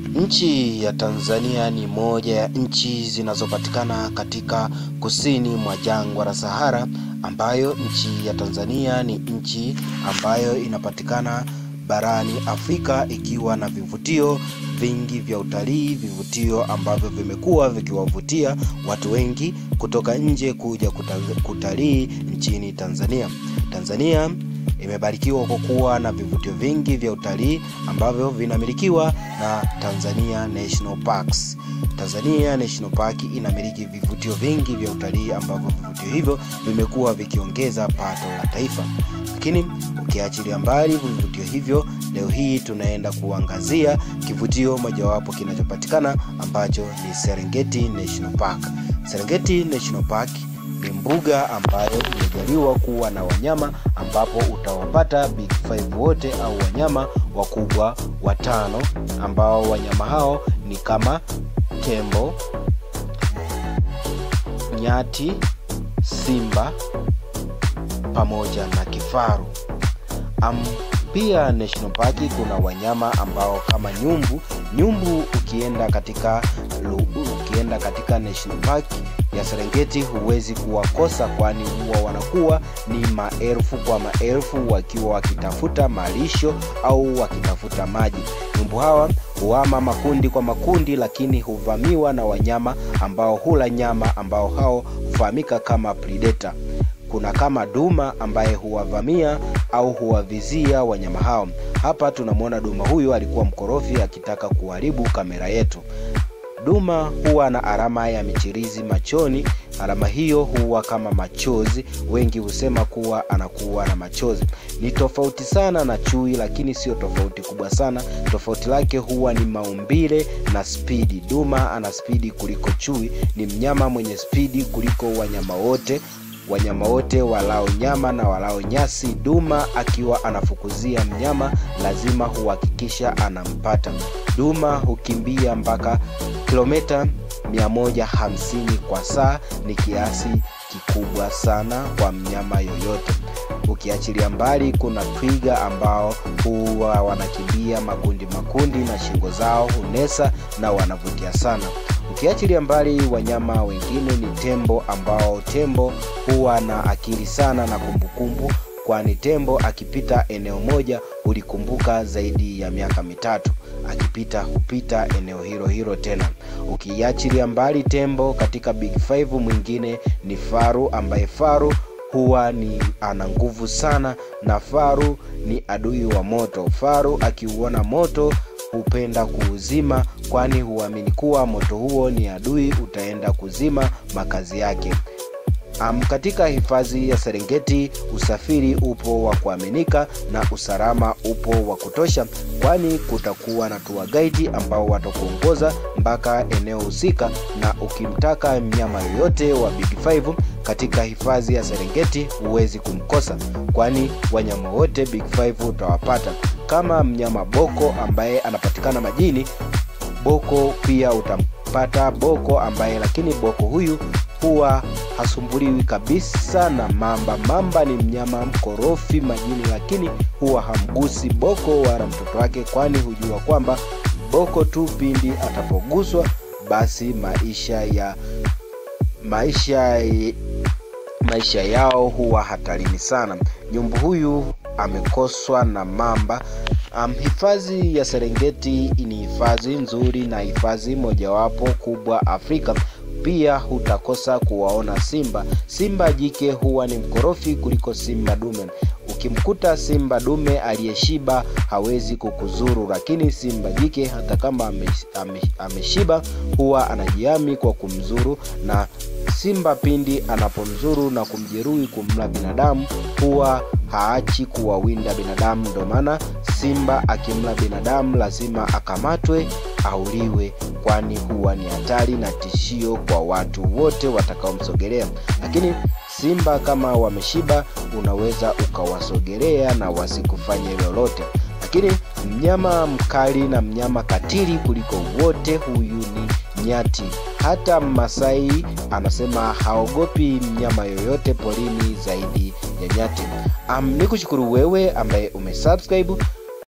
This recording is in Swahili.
Nchi ya Tanzania ni moja ya nchi zinazopatikana katika kusini mwa jangwa la Sahara, ambayo nchi ya Tanzania ni nchi ambayo inapatikana barani Afrika ikiwa na vivutio vingi vya utalii, vivutio ambavyo vimekuwa vikiwavutia watu wengi kutoka nje kuja kutalii nchini Tanzania. Tanzania imebarikiwa kwa kuwa na vivutio vingi vya utalii ambavyo vinamilikiwa na Tanzania National Parks. Tanzania National Park inamiliki vivutio vingi vya utalii ambavyo vivutio hivyo vimekuwa vikiongeza pato la taifa. Lakini ukiachilia mbali vivutio hivyo, leo hii tunaenda kuangazia kivutio mojawapo kinachopatikana ambacho ni Serengeti National Park. Serengeti National Park ni mbuga ambayo imejaliwa kuwa na wanyama ambapo utawapata big five wote au wanyama wakubwa watano ambao wanyama hao ni kama tembo, nyati, simba pamoja na kifaru. Um, pia National Park kuna wanyama ambao kama nyumbu. Nyumbu ukienda katika ukienda katika National Park ya Serengeti huwezi kuwakosa, kwani huwa wanakuwa ni maelfu kwa maelfu wakiwa wakitafuta malisho au wakitafuta maji. Nyumbu hawa huama makundi kwa makundi, lakini huvamiwa na wanyama ambao hula nyama ambao hao hufahamika kama predator. Kuna kama duma ambaye huwavamia au huwavizia wanyama hao. Hapa tunamwona duma huyu alikuwa mkorofi akitaka kuharibu kamera yetu. Duma huwa na alama ya michirizi machoni. Alama hiyo huwa kama machozi, wengi husema kuwa anakuwa na machozi. Ni tofauti sana na chui, lakini sio tofauti kubwa sana. Tofauti lake huwa ni maumbile na spidi. Duma ana spidi kuliko chui, ni mnyama mwenye spidi kuliko wanyama wote wanyama wote walao nyama na walao nyasi. Duma akiwa anafukuzia mnyama lazima huhakikisha anampata. Duma hukimbia mpaka kilomita 150 kwa saa, ni kiasi kikubwa sana kwa mnyama yoyote. Ukiachilia mbali, kuna twiga ambao huwa wanakimbia makundi makundi na shingo zao hunesa na wanavutia sana. Ukiachilia mbali wanyama wengine ni tembo, ambao tembo huwa na akili sana na kumbukumbu, kwani tembo akipita eneo moja hulikumbuka zaidi ya miaka mitatu, akipita hupita eneo hilo hilo tena. Ukiachilia mbali tembo, katika big five mwingine ni faru, ambaye faru huwa ni ana nguvu sana, na faru ni adui wa moto. Faru akiuona moto hupenda kuuzima, kwani huamini kuwa moto huo ni adui, utaenda kuzima makazi yake. Um, katika hifadhi ya Serengeti usafiri upo wa kuaminika na usalama upo wa kutosha, kwani kutakuwa na tour guide ambao watakuongoza mpaka eneo husika, na ukimtaka mnyama yoyote wa big five katika hifadhi ya Serengeti huwezi kumkosa, kwani wanyama wote big five utawapata. Kama mnyama boko ambaye anapatikana majini, boko pia utampata boko ambaye, lakini boko huyu huwa hasumbuliwi kabisa na mamba. Mamba ni mnyama mkorofi majini, lakini huwa hamgusi boko wala mtoto wake, kwani hujua kwamba boko tu pindi atapoguswa basi maisha ya maisha maisha yao huwa hatarini sana. Nyumbu huyu amekoswa na mamba. Um, hifadhi ya Serengeti ni hifadhi nzuri na hifadhi mojawapo kubwa Afrika. Pia hutakosa kuwaona simba. Simba jike huwa ni mkorofi kuliko simba dume. Ukimkuta simba dume aliyeshiba hawezi kukuzuru, lakini simba jike hata kama ameshiba huwa anajiami kwa kumzuru, na simba pindi anapomzuru na kumjeruhi kumla binadamu huwa haachi kuwawinda binadamu. Ndio maana simba akimla binadamu lazima akamatwe, auliwe, kwani huwa ni hatari na tishio kwa watu wote watakaomsogelea. Lakini simba kama wameshiba, unaweza ukawasogelea na wasikufanye lolote. Lakini mnyama mkali na mnyama katili kuliko wote, huyu ni nyati. Hata Masai anasema haogopi mnyama yoyote porini zaidi ya nyati. Um, ni kushukuru wewe ambaye umesubscribe